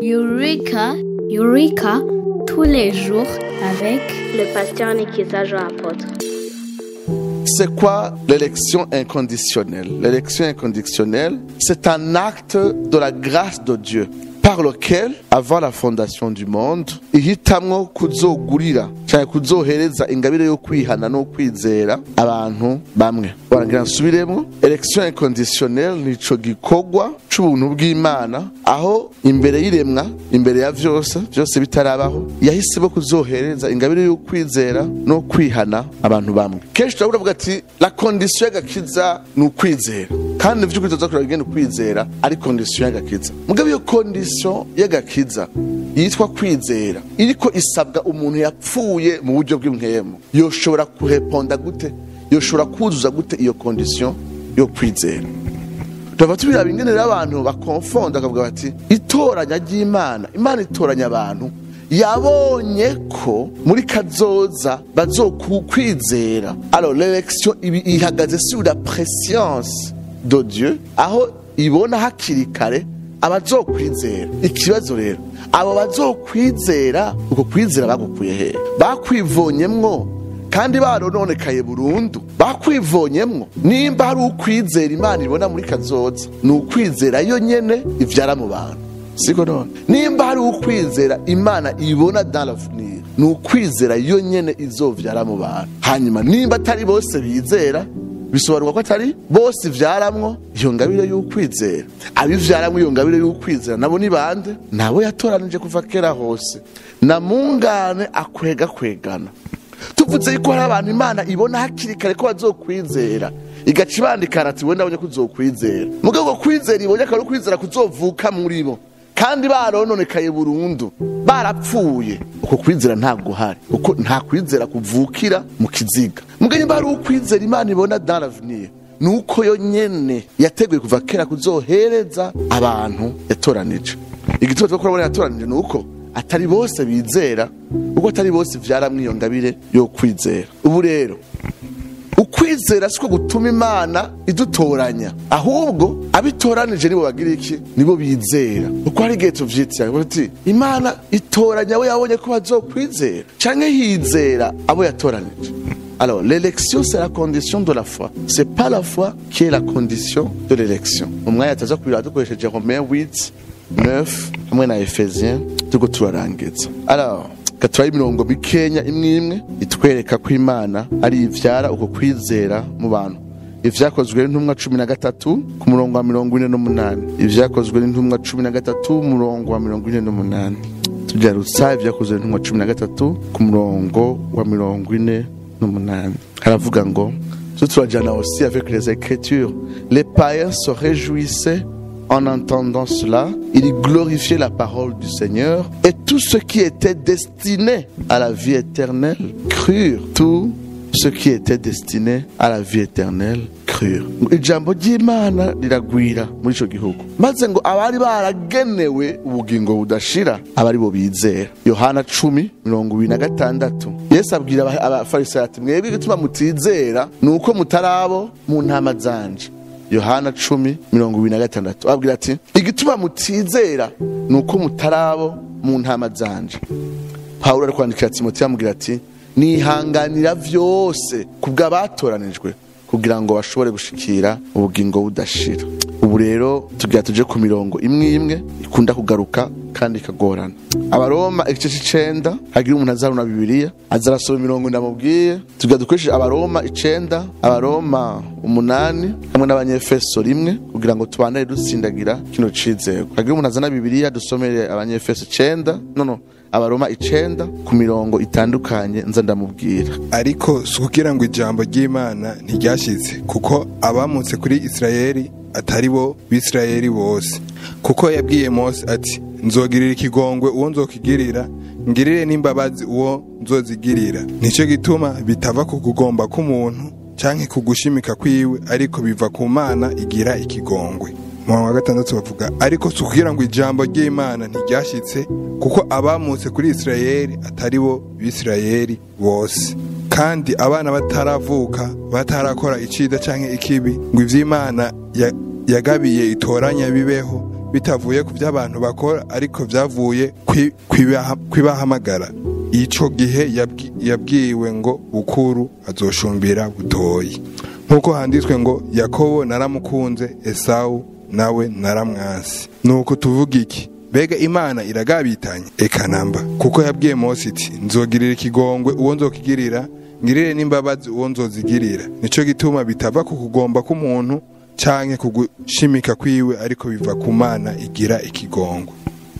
Eureka, Eureka, tous les jours avec le pasteur Nikiza Jean Apôtre. C'est quoi l'élection inconditionnelle L'élection inconditionnelle, c'est un acte de la grâce de Dieu par lequel, avant la fondation du monde, ihitamwo kuzogurira cyangwa kuzohereza ingabire yo kwihana no kwizera abantu bamwe baragira nsubiremo election inconditionnelle nico gikorwa c'ubuntu bw'imana aho imbere y'iremwa imbere ya vyose vyose bitarabaho yahisemo kuzohereza ingabire yo kwizera no kwihana abantu bamwe kenshi turavuga ati la condition y'agakiza ni ukwizera kandi vy'ukuri tuza kuraba ingene ukwizera ari condition y'agakiza mugabo iyo condition y'agakiza yitwa kwizera iriko isabwa umuntu yapfuye mu buryo bw'impwemu yoshobora kureponda gute yoshobora kuzuza gute iyo condition yo kwizera tuba tubiraba ingene rero abantu bakonfonda bakavuga bati itoranya ry'imana imana itoranya abantu yabonye ko muri kazoza bazokwizera alors l'élection ibi ihagaze sur la préscience de Dieu aho ibona hakiri kare abazokwizera ikibazo rero abo bazokwizera uko kwizera bagukuye hehe bakwivonyemwo kandi barononekaye burundu bakwivonyemwo nimba hari ukwizera imana ibona muri kazoza ni ukwizera yo nyene ivyara mu bantu siko none nimba hari ukwizera imana ibona dans l'avenir ni ukwizera yo nyene izovyara mu bantu hanyuma nimba atari bose bizera bisobanurwa ko atari bose ivyaramwo iyo ngabire y'ukwizera abivyaramwo iyo ngabire y'ukwizera nabo ni bande nabo yatoranije kuva kera hose na mungane akwega kwegana tuvuze yuko hari abantu imana ibona hakiri kare ko bazokwizera igaca ibandikana ati we ndabonye ko uzokwizera mugabo ko kwizera ibonye akaba ari ukwizera kuzovuka muri bo kandi barononekaye burundu barapfuye uko kwizera ntabwo uhari kuko nta kwizera kuvukira mu kiziga mugabo nimba hari ukwizera imana ibona dans l'avenir ni uko yo nyene yateguye kuva kera kuzohereza abantu yatoranije igituma tuba kurabona yatoranije ni uko atari bose bizera kuko atari bose vyaramwo iyo ngabire yo kwizera ubu rero ukwizera siko gutuma imana idutoranya ahubwo abitoranije nibo bagira iki nibo bizera uko hari igihe tuvyitira uti imana itoranya abo yabonye ko bazokwizera canke hizera abo yatoranije Alors, l'élection, c'est la condition de la foi. C'est pas la foi qui est la condition de l'élection. Umwanya taza kubira dukoresheje Romains 8, 9, hamwe na Ephésiens, turiko turarangiza. Alors, gaturaye imirongo mikenya imwe imwe itwereka ko imana ari ivyara uko kwizera mu bantu ivyakozwe n'intumwa cumi na gatatu ku murongo wa mirongo ine n'umunani ivyakozwe n'intumwa cumi na gatatu umurongo wa mirongo ine n'umunani tubyarutsa ivyakozwe n'intumwa cumi na gatatu ku murongo wa mirongo ine n'umunani haravuga ngo tu turajana aussi avec les écritures les païens se réjouissaient en entendant cela, ils glorifiaient la parole du Seigneur et tous ceux qui étaient destinés à la vie éternelle crurent. Tous ceux qui étaient destinés à la vie éternelle crurent. ijambo ry'imana riragwira muri ico gihugu maze ngo abari baragenewe ubugingo budashira abari bo bizera yohana cumi mirongo ibiri na gatandatu yesu abwira aba- abafarisayo ati mwebwe igituma mutizera ni uko mutarabo mu ntama zanje yohana cumi mirongo ibiri na gatandatu abwira ati igituma mutizera ni uko mutarabo mu ntama zanje pawulo ari kwandikira timoteyo amubwira ati nihanganira vyose kubwo abatoranijwe kugira ngo bashobore gushikira ubugingo budashira ubu rero tugira tuje ku mirongo imwe imwe ikunda kugaruka kandi ikagorana abaroma igice c'icenda hagira umuntu azaruna bibiliya aza arasoma imirongo ndamubwiye tugira dukoresheje abaroma icenda abaroma umunani hamwe n'abanyefeso rimwe kugira ngo tubandane dutsindagira kino cizego hagira umuntu azana bibiliya dusomere abanyefeso icenda no no abaroma icenda ku mirongo itandukanye nza ndamubwira ariko si ukugira ngo ijambo ry'imana ntiryashyitse kuko abamutse kuri isirayeli atari bo bisirayeli bose kuko yabwiye mose ati nzogirira ikigongwe uwo nzokigirira ngirire n'imbabazi uwo nzozigirira nicyo gituma bitava ku kugomba k'umuntu canke ku gushimika kwiwe ariko biva ku mana igira ikigongwe mu wa gatandatu bavuga ariko si ukugira ngo ijambo ry'imana ntiryashyitse kuko abamutse kuri isirayeli atari bo bisirayeli bose kandi abana bataravuka batarakora icida canke ikibi ngo ivy'imana ya- yagabiye itoranya bibeho bitavuye ku by'abantu bakora ariko byavuye kwi- kwibaha- kwibahamagara ico gihe yabwi- yabwiwe ngo bukuru azoshumbira butoyi nk'uko handitswe ngo yakobo naramukunze esawu nawe naramwansi nuko tuvuga iki mbega imana iragabitanye eka namba kuko yabwiye mose iti nzogirira ikigongwe uwo nzokigirira ngirire n'imbabazi uwo nzozigirira nico gituma bitava ku kugomba k'umuntu canke kugushimika kwiwe ariko biva ku mana igira ikigongwe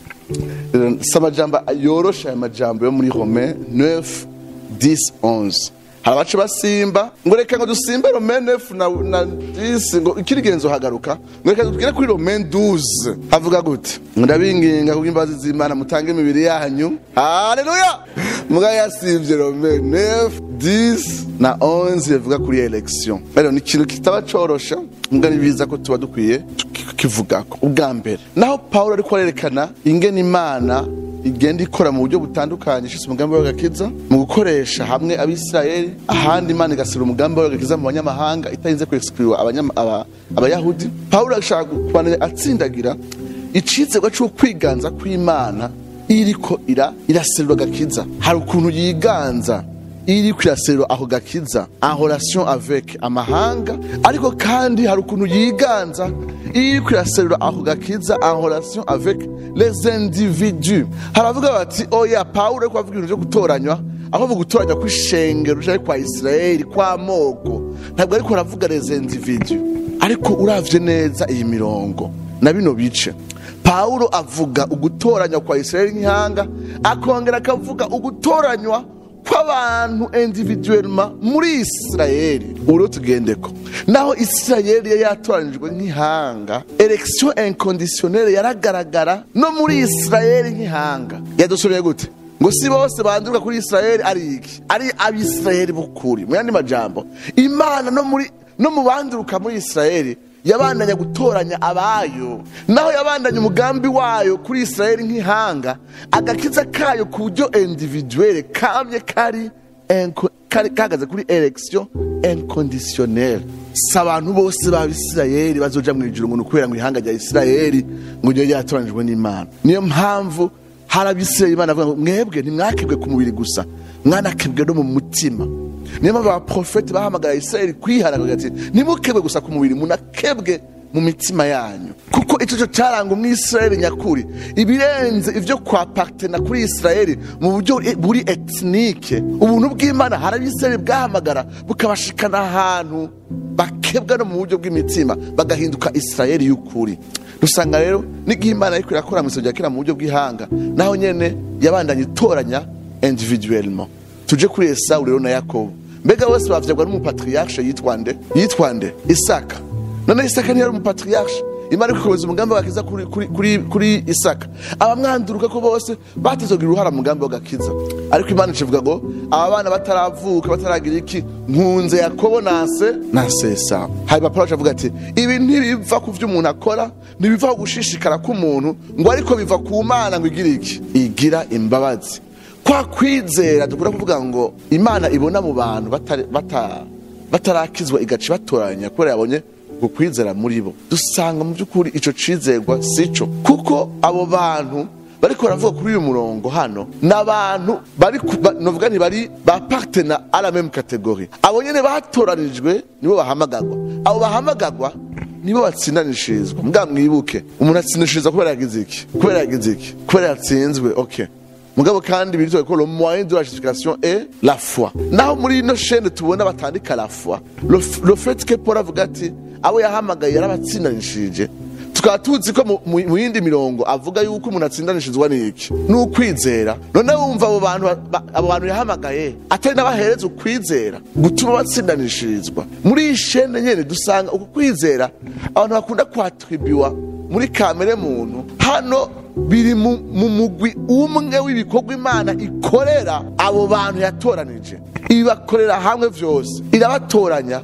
si amajambo yoroshe aya majambo yo muri rome 9 10 11 hari abaca basimba ngo reka ngo dusimbe rome 9 na, na 10 ngo ikirigenzo hagaruka ngo reka tugere kuri rome 12 havuga gute ngo ndabinginga kubw'imbabazi z'imana mutange imibiri yanyu haleluya muga yasivye rome 9 10 na 11 bivuga kuri election rero ni ikintu kitaba corosha mbwa ni biza ko tuba dukwiye kivugako ubwa mbere naho pawulo ariko arerekana ingene imana igenda ikora mu buryo butandukanye ishyize umugambi w'agakiza mu gukoresha hamwe abisirayeli ahandi imana igasira umugambi w'agakiza mu banyamahanga itarinze kwexclure abanyama- aba- abayahudi pawulo ashaka kubandanya atsindagira icizerwa c'ukwiganza kw'imana iriko ira iraserura agakiza hari ukuntu yiganza iri kwiraserura ako gakiza en relation avec amahanga ariko kandi hari ukuntu yiganza iri kwiraserura ako gakiza en relation avec les individus haravuga bati oya pawulo ariko avuga ibintu vyo gutoranywa aho gutoranywa kw'ishengero canke kwa isirayeli kw'amoko ntabwo ariko aravuga les individus ariko uravye neza iyi mirongo na bino bice pawulo avuga ugutoranywa kwa isirayeli nk'ihanga akongera akavuga ugutoranywa kw'abantu individuellement muri isirayeli uro tugendeko naho isirayeli yari yatoranijwe nk'ihanga election inconditionnelle yaragaragara no muri isirayeli nk'ihanga yadusoreye gute ngo si bose banduruka kuri isirayeli ari iki ari abisirayeli b'ukuri mu yandi majambo imana no muri no mu banduruka muri isirayeli yabandanya gutoranya abayo naho yabandanya umugambi wayo kuri isirayeli nk'ihanga agakiza kayo ku buryo individuelle kamye kari enko- kari kahagaze kuri election inconditionnelle si abantu bose b'abisirayeli bazoja mu ijuru ngo ni ukubera ngo ihanga rya isirayeli ngo ryo ryatoranijwe n'imana niyo mpamvu hari abisirayeli imana avuga ngo mwebwe ntimwakebwe ku mubiri gusa mwanakebwe no mu mutima niyo mpamvu abaprofeti bahamagara isirayeli kwiharagura ati ntimukebwe gusa ku mubiri munakebwe mu mitima yanyu kuko icyo cyo cyaranga umwisirayeli nyakuri ibirenze ibyo kwa partena kuri isirayeli mu buryo buri etinike ubuntu bw'imana hari abisirayeli bwahamagara bukabashikana ahantu bakebwa no mu buryo bw'imitima bagahinduka isirayeli y'ukuri dusanga rero n'igihe imana ariko irakora mu isoro rya kera mu buryo bw'ihanga naho nyene yabandanye itoranya individuellement tuje kuri esawu rero na yakobo mbega bose bavyagwa n'umupatriarche yitwa nde yitwa nde isaka none isaka ntiyari umupatriarche imana ikukomeza umugambi w'agakiza kuri, kuri, kuri, kuri isaka abamwanduruka ko bose batezogira uruhara mu mugambi w'agakiza ariko imana ikivuga ngo aba bana bataravuka bataragira iki nkunze yakobo nase nase esawu hanyuma pawulo avuga ati ibi ntibiva ku vyo umuntu akora ntibiva ku gushishikara k'umuntu ngo ariko biva ku mana ngo igire iki igira imbabazi kwa kwizera dukunda kuvuga ngo imana ibona mu bantu batari- bata- batarakizwa igaca ibatoranya kubera yabonye ukwizera muri bo dusanga mu by'ukuri ico cizerwa sico kuko abo bantu bariko baravuga kuri uyu murongo hano ni abantu bari ku- ba- novuga nti bari ba partena à la même catégorie abo nyene batoranijwe nibo bahamagagwa abo bahamagagwa nibo batsindanishirizwa mbwa mwibuke umuntu atsindanishirizwa kubera yagize iki kubera yagize iki kubera yatsinzwe okay mugabo kandi biritwa ko le moyen de la justification est la foi naho muri ino chaîne tubona batandika la foi le, f- le fait que paul avuga ati abo yahamagaye yarabatsindanishije tukaba tuzi ko mu- mu mu yindi mirongo avuga yuko umuntu atsindanishirizwa n'iki ni ukwizera none wumva abo bantu ba- ba- abo bantu yahamagaye atari n'abahereza ukwizera gutuma batsindanishirizwa muri iyi shene nyene dusanga uku kwizera abantu bakunda kwatribiwa muri kamere muntu hano biri mu mu mugwi umwe w'ibikorwa imana ikorera abo bantu yatoranije ibibakorera hamwe vyose irabatoranya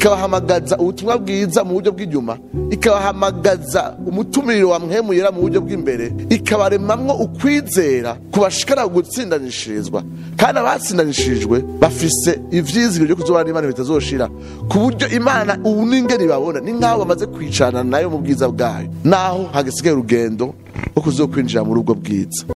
ikabahamagaza ubutumwa bwiza mu buryo bw'inyuma ikabahamagaza umutumiro wa mwemuyera mu buryo bw'imbere ikabaremamwo ukwizera kubashikana gutsindanishirizwa kandi abatsindanishirijwe bafise ivyizigiro byo kuzobana n'imana bitazoshira ku buryo imana ubu n'ingene babona ni nk'aho bamaze kwicarana nayo mu bwiza bwayo naho hagisigaye urugendo rwo kuzokwinjira muri ubwo bwiza